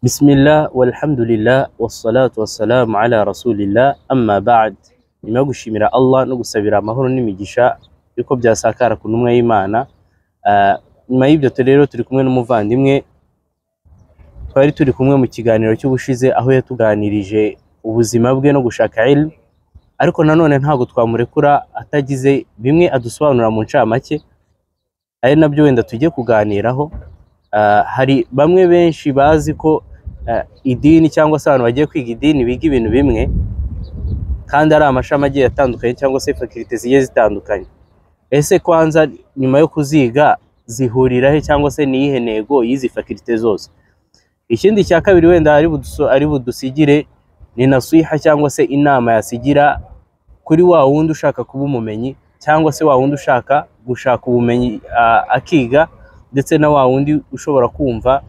Bismillah walhamdulillah wassalatu wassalamu ala rasulillah amma ba'd. Nyuma yo gushimira Allah no gusabira amahoro n'imigisha yuko byasakara ku ntumwa y'Imana. ah, Nyuma y'ibyo tu- rero turi kumwe n'umuvandimwe twari turi kumwe mu kiganiro cy'ubushize aho yatuganirije ubuzima bwe no gushaka ilmu ariko nanone ntabwo twamurekura atagize bimwe adusobanura mu ncamake ari nabyo wenda tujye kuganiraho Ah, hari bamwe benshi bazi ko ah, idini cyangwa se abantu bagiye kwiga idini biga ibintu bimwe kandi ari amashami agiye atandukanye cyangwa se fakirite zigiye zitandukanye ese kwanza nyuma yo kuziga zihurira he cyangwa se ni iyihe ntego y'izi fakirite zose ikindi cya kabiri wenda ari buduso- ari budusigire ni nasiha cyangwa se inama yasigira kuri wa wundi ushaka kuba umumenyi cyangwa se wa wundi ushaka gushaka ubumenyi ah, akiga ndetse na wa wundi ushobora kumva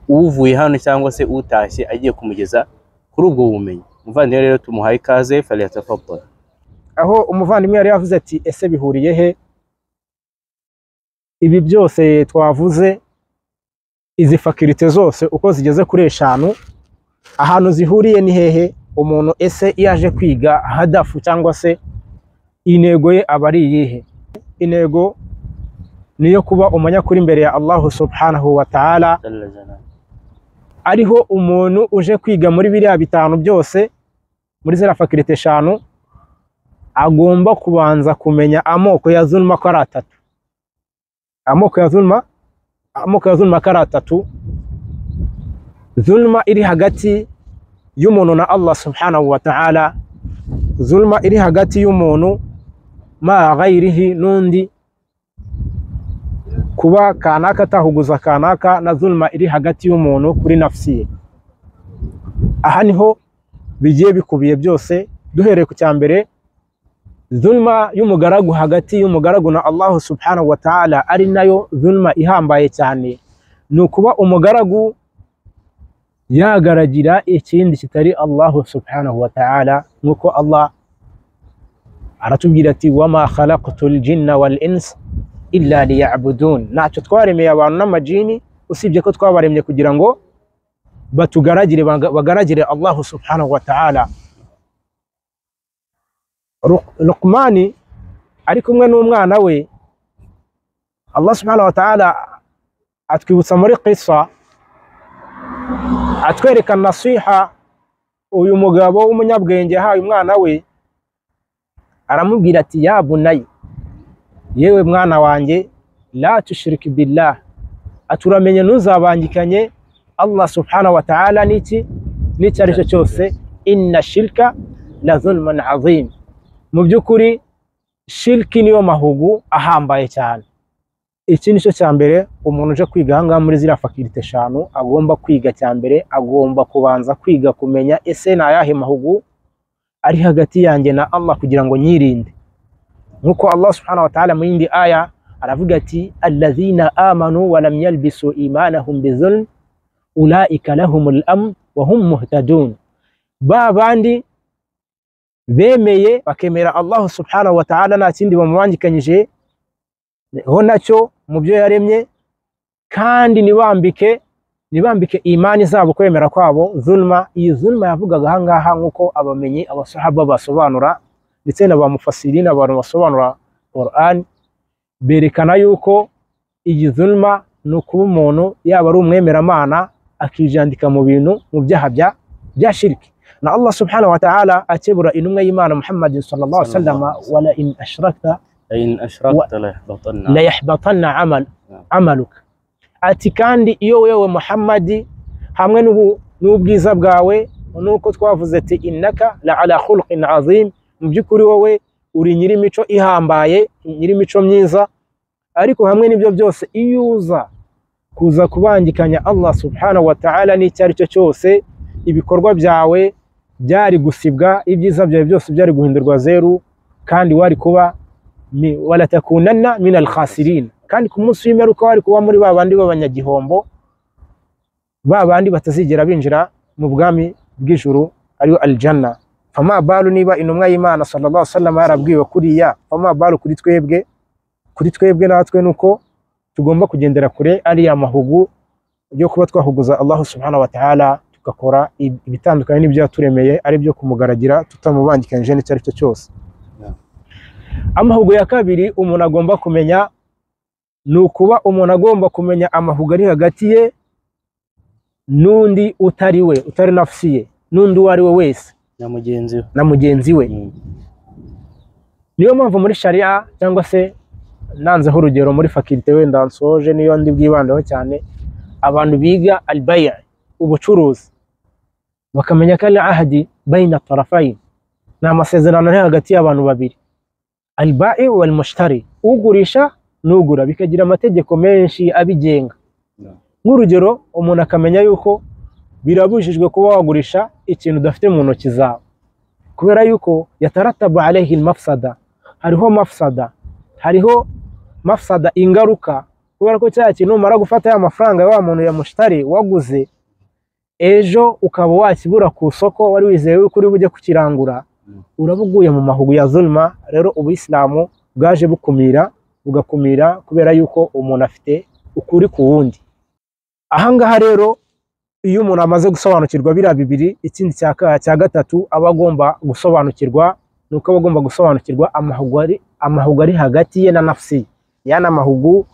uvuye hano cyangwa se utashye agiye kumugeza kuri ubwo bumenyi umuvandimwe rero tumuhaye ikaze faliyatafapura aho umuvandimwe yari yavuze ati ese bihuriye he ibi byose twavuze izi fakirite zose uko zigeze kuri eshanu ahantu zihuriye ni hehe umuntu ese iyo aje kwiga hadafu cyangwa se intego ye aba ari iyihe intego ni iyo kuba umunyakuri imbere ya allahu subhanahu wa ta'ala ariho umuntu uje kwiga muri biriya bitanu byose muri ziriya fakirite eshanu agomba kubanza kumenya amoko ya zulma ko ari atatu amoko ya zulma amoko ya zulma ko ari atatu zulma iri hagati y'umuntu na allah subhanahu wa ta'ala zulma iri hagati y'umuntu ma ghayrihi n'undi kuba kanaka atahuguza kanaka na zulma iri hagati y'umuntu kuri nafsi ye aha niho bigiye bikubiye byose duhereye ku cya mbere zulma y'umugaragu hagati y'umugaragu na Allah subhanahu wa ta'ala ari nayo zulma ihambaye cyane ni ukuba umugaragu yagaragira ikindi kitari Allah subhanahu wa ta'ala nk'uko Allah aratubwira ati wama khalaqtul jinna wal insa illa liya'budun ntacyo twaremeye abantu n'amajini usibye ko twabaremye kugira ngo batugaragire baga- bagaragire Allah subhanahu wa ta'ala Ruq- Luqmani ari kumwe n'umwana we Allah subhanahu wa ta'ala atwibutsa muri qissa atwereka nasiha uyu mugabo w'umunyabwenge yahaye umwana we aramubwira ati ya bunayi yewe mwana wanjye la tushiriki billah aturamenye ntuzabangikanye Allah subhanahu wa ta'ala n'iki n'icyo ari cyo cyose inna shirka la zulman azim mu by'ukuri shiriki niyo mahugu ahambaye cyane iki ni cyo cya mbere umuntu uje kwiga aha ngaha muri ziriya fakirite eshanu agomba kwiga cya mbere agomba kubanza kwiga kumenya ese ni ayahe mahugu ari hagati yanjye na Allah kugira ngo nyirinde nk'uko Allah subhanahu wa ta'ala mu yindi aya aravuga ati allazina amanu wa lam yalbisu imanahum bizulm ulaika lahumul amn wa hum muhtadun ba bandi bemeye bakemera Allah subhanahu wa ta'ala nta kindi bamubangikanyije ho nacyo mu byo yaremye kandi nibambike nibambike imani zabo kwemera kwabo zulma iyi zulma yavugaga aha ngaha nk'uko abamenyi abasahaba basobanura ndetse na ba mufasiri n'abantu basobanura Quran berekana yuko iyi zulma ni ukuba umuntu yaba ari umwemeramana akijandika mu bintu mu byaha bya bya shirki na Allah subhanahu wa ta'ala akebura intumwa y'Imana Muhammadin sallallahu alaihi wasallam wala in ashrakta la yahbatanna amal Naam. amaluka ati kandi iyo wewe Muhammadi hamwe n'ubu- n'ubwiza bwawe nuko twavuze ati innaka la ala khulqin azim mu by'ukuri wowe uri nyirimico ihambaye nyirimico myiza ariko hamwe n'ibyo byose iyo uza kuza kubangikanya Allah subhanahu wa ta'ala n'icyo ari cyo cyose ibikorwa byawe byari gusibwa ibyiza byawe byose byari guhindurwa zeru kandi wari kuba mi- walatakunanna min alkhasirin kandi ku munsi w'imperuka wari kuba muri ba bandi b'abanyagihombo ba bandi batazigera binjira mu bwami bw'ijuru ariyo aljanna fama balu niba intumwa y'imana sallallahu alaihi wasallam yarabwiwe kuriya fama balu kuri twebwe kuri twebwe natwe nuko tugomba kugendera kure ariya mahugu yo kuba twahuguza Allahu subhanahu wa ta'ala tugakora ibitandukanye n'ibyo yaturemeye ari byo kumugaragira tutamubangikanyije n'icyo ari cyo cyose Yeah. amahugu ya kabiri umuntu agomba kumenya ni ukuba umuntu agomba kumenya amahugu ari hagati ye n'undi utari we utari nafsi ye n'undi uwo ari we wese na mugenzi we na mugenzi we Mm. niyo mpamvu muri sharia cyangwa se nanzeho urugero muri fakilte wenda nsoje niyo ndi bwibandeho cyane abantu biga albaya ubucuruzi bakamenya ko ari ahadi bayina tarafayi ni amasezerano ari hagati y'abantu babiri albai wal mushtari ugurisha n'ugura bikagira amategeko menshi abigenga Yeah. nk'urugero umuntu akamenya yuko birabujijwe kuba wagurisha ikintu udafite mu ntoki zawe kubera yuko yataratabu alayhi almafsada hariho mafsada hariho mafsada ingaruka kubera ko cya kintu umara gufata ya mafaranga ya wa muntu yamushtari waguze ejo ukaba wakibura ku isoko wari wizeye yuko uri bujye kukirangura Mm. uraba uguye mu mahugu ya zulma rero ubuyisilamu bwaje bukumira bugakumira kubera yuko umuntu afite ukuri ku wundi ahangaha rero iyo umuntu amaze gusobanukirwa biriya bibiri ikindi cya ka- cya gatatu aba agomba gusobanukirwa ni uko aba agomba gusobanukirwa amahugu ari amahugu ari hagati ye na nafsi ye yana mahugu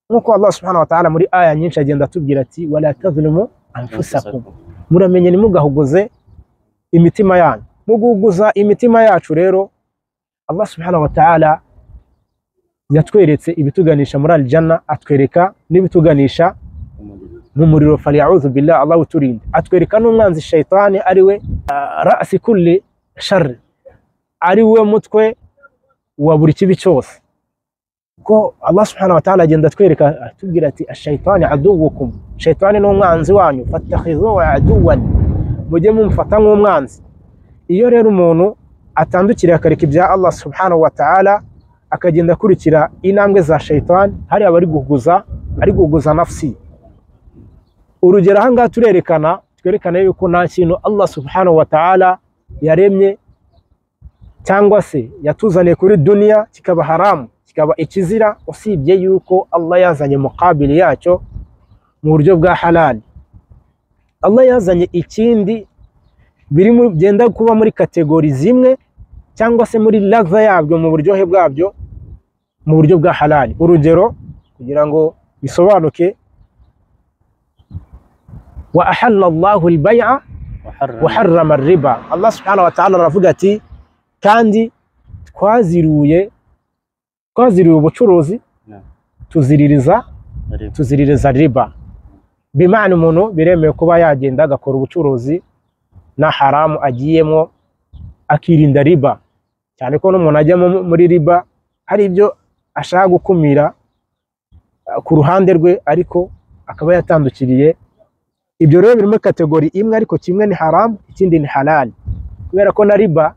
nk'uko Allah subhanahu wa ta'ala muri aya nyinshi agenda atubwira ati wala tazlimu anfusakum muramenye ntimugahuguze imitima yanyu mu guhuguza imitima yacu rero Allah subhanahu wa ta'ala yatweretse ibituganisha muri aljana atwereka n'ibituganisha Umuriro. mu muriro falyaudhu billah Allah uturinde atwereka n'umwanzi shaytani ari we ah, rasi kulli shari ari we mutwe wa buri kibi cyose ko Allah subhanahu wa ta'ala agenda atwereka atubwira ati ashaytani aduwukum shaytani ni umwanzi wanyu fatakhidhuhu aduwan mujye mumufata nk'umwanzi iyo rero umuntu atandukiriye akareka ibya Allah subhanahu wa ta'ala akagenda akurikira intambwe za shaytani hari abari guhuguza ari guhuguza nafsi urugero ahangaha turerekana twerekana yuko nta kintu Allah subhanahu wa ta'ala yaremye cyangwa se yatuzaniye kuri duniya kikaba haramu kikaba ikizira usibye yuko Allah yazanye mukabili yacyo mu buryo bwa halal Allah yazanye ikindi biri mu- byenda kuba muri kategori zimwe cyangwa se muri lava yabyo mu buryohe bwabyo mu buryo bwa halal urugero kugira ngo bisobanuke wa ahalla Allahu al-bay'a Waharra- waharrama riba Allah subhanahu wa ta'ala aravuga ati kandi twaziruye twaziriye ubucuruzi Yeah. tuziririza Ariko. tuziririza riba bimana umuntu biremewe kuba yagenda agakora ubucuruzi na haramu agiyemo akirinda riba cyane ko n'umuntu ajyamo muri riba hari ibyo ashaka gukumira eh, ku ruhande rwe ariko akaba yatandukiriye ibyo rero biri muri kategori imwe ariko kimwe ni haramu ikindi ni halali kubera ko na riba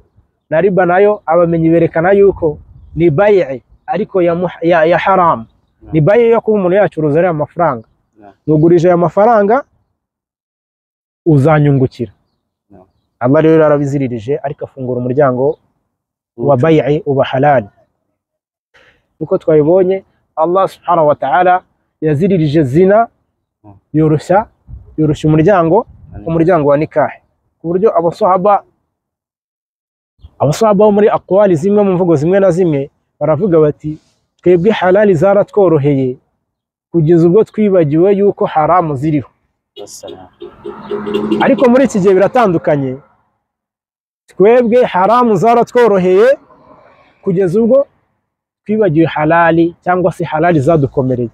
na riba nayo abamenyi berekana yuko ni bayi ariko ya, muh- ya, ya haramu ni bayi yo kuba umuntu yacuruza ariya mafaranga Yeah. nugurije aya mafaranga uzanyungukira Yeah. Allah rero yarabiziririje ariko afungura umuryango wa Ubucuruzi. bayi uba halali uko twabibonye Allah subhanahu wa ta'ala yaziririje zina Mm. yoroshya yoroshya umuryango umuryango wa nikahe ku buryo abasahaba abasahaba bo muri akwali zimwe mu mvugo zimwe na zimwe baravuga bati twebwe halali zaratworoheye kugeza ubwo twibagiwe yuko haramu ziriho Wassalam. ariko muri iki gihe biratandukanye twebwe haramu zaratworoheye kugeza ubwo twibagiwe halali cyangwa se halali zadukomereye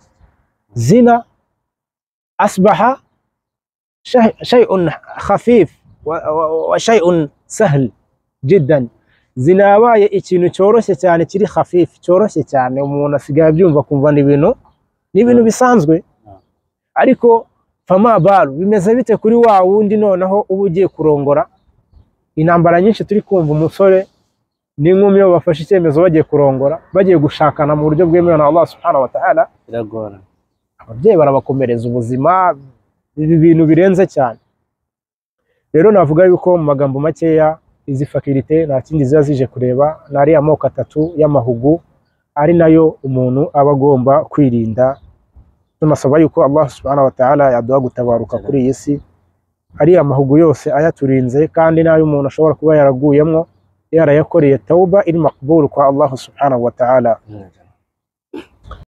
zina asbaha shay- shay'un khafif wa, wa, wa shay'un sahl jiddan zina yabaye ikintu cyoroshye cyane kiri khafif cyoroshye cyane umuntu asigaye abyumva kumva ni ibintu ni ibintu bisanzwe ariko fama baru bimeze bite kuri wa wundi noneho uba ugiye kurongora intambara nyinshi turi kumva umusore n'inkumi iyo bafashe icyemezo bagiye kurongora bagiye gushakana mu buryo bwemewe na Allah subhanahu wa ta'ala biragora ababyeyi barabakomereza ubuzima ibi bintu birenze cyane rero navuga yuko mu magambo makeya izi fakirite nta kindi ziba zije kureba ni ariya moko atatu y'amahugu ari nayo umuntu aba agomba kwirinda tunasaba yuko Allah subhanahu wa ta'ala yaduha gutabaruka kuri iyi si ariya mahugu yose ayaturinze kandi n'ayo umuntu ashobora kuba yaraguyemo yarayakoreye tauba iri makbul kwa Allah subhanahu wa ta'ala Mm.